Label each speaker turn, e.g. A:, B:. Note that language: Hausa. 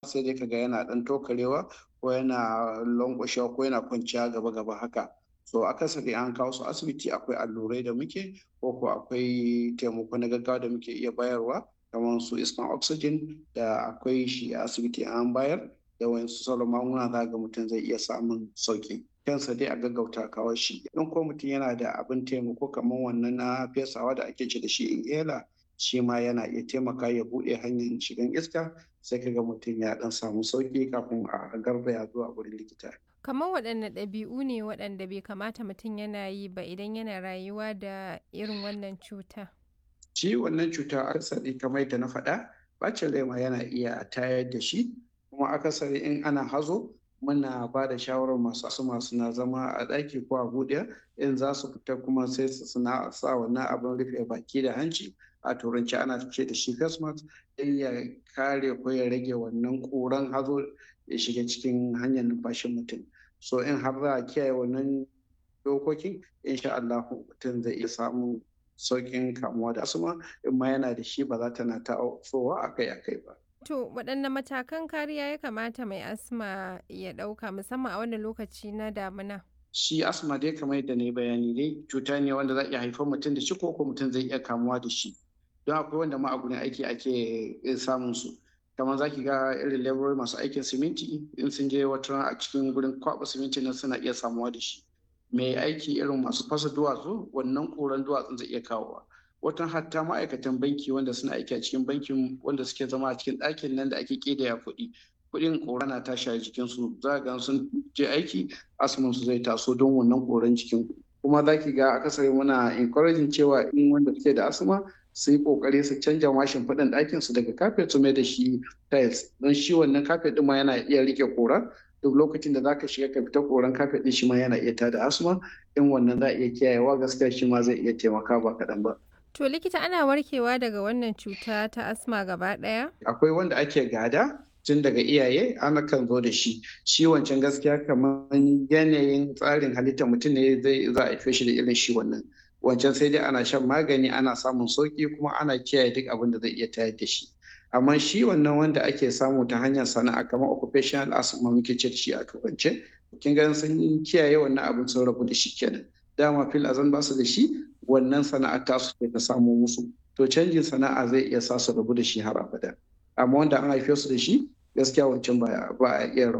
A: sai dai kaga yana ɗan tokarewa ko yana lankwashewa ko yana kwanciya gaba gaba haka so akasari an kawo su asibiti akwai allurai da muke ko ko akwai taimako na gaggawa da muke iya bayarwa kamar su iskan oxygen da akwai shi a asibiti an bayar da wayansu sauran magunguna za ga mutum zai iya samun sauki kansa dai a gaggauta kawo shi in ko mutum yana da abin taimako kamar wannan na fesawa da ake ce da shi inhaler shi ma yana iya taimaka ya buɗe hanyar shigan iska sai kaga mutum ya dan samu sauki kafin a garzaya zuwa wurin likita
B: kamar waɗanne ɗabi'u ne waɗanda bai kamata mutum yana yi ba idan yana rayuwa da irin wannan cuta
A: shi wannan cuta akasari kamar da na faɗa bacin rai ma yana iya tayar da shi kuma akasari in ana hazo muna ba da shawarar masu asuma suna zama a ɗaki ko a buɗe in za su fita kuma sai su suna sa wannan abin rufe baki da hanci a turanci ana ce da shi face mask don ya kare ko ya rage wannan ƙuran hazo ya shiga cikin hanyar numfashin mutum so in har za a kiyaye wannan dokokin insha Allah mutum zai iya samun sauƙin kamuwa da asuma in ma yana da shi ba za ta na ta akai-akai ba.
B: To waɗanne matakan kariya ya kamata mai asma ya ɗauka musamman a wannan lokaci na damina?
A: Shi asma dai kamar yadda na yi bayani dai cuta ne wanda za iya haifar mutum da shi ko ko mutum zai iya kamuwa da shi. Don akwai wanda ma a gurin aiki ake samun su. Kamar za ki ga irin laborori masu aikin siminti in sun je wata a cikin gurin kwaɓa siminti nan suna iya samuwa da shi. Mai aiki irin masu fasa duwatsu wannan ƙuran duwatsun zai iya kawowa. watan hatta ma'aikatan banki wanda suna aiki a cikin bankin wanda suke zama a cikin ɗakin nan da ake ƙidaya kuɗi kuɗin ƙora na tashi a jikinsu za ga sun je aiki asumin su zai taso don wannan ƙoran jikin kuma za ki ga akasari muna encouraging cewa in wanda suke da asma su yi ƙoƙari su canja mashin faɗin ɗakin su daga kafet su mai da shi tiles don shi wannan kafet ɗin ma yana iya rike ƙora duk lokacin da zaka shiga ka fita koran kafet ɗin shi ma yana iya tada asma in wannan za a iya kiyayewa gaskiya shi ma zai iya taimaka ba kaɗan ba.
B: To likita ana warkewa daga wannan cuta ta asma gaba ɗaya?
A: Akwai wanda ake gada tun daga iyaye ana kan zo da shi. Shi wancan gaskiya kamar yanayin tsarin halittar mutum ne zai za a shi da irin shi wannan. Wancan sai dai ana shan magani ana samun sauki kuma ana kiyaye duk abin da zai iya tayar da shi. Amma shi wannan wanda ake samu ta hanyar sana'a kamar occupational asthma muke ce da shi a turance. Kin ga sun kiyaye wannan abin sun rabu da shi kenan. Dama fil azan ba su da shi wannan sana'ar tasu sai ta samo musu to canjin sana'a zai iya sa su rabu da shi har abada amma wanda an haife su da shi gaskiya wancan ba a iya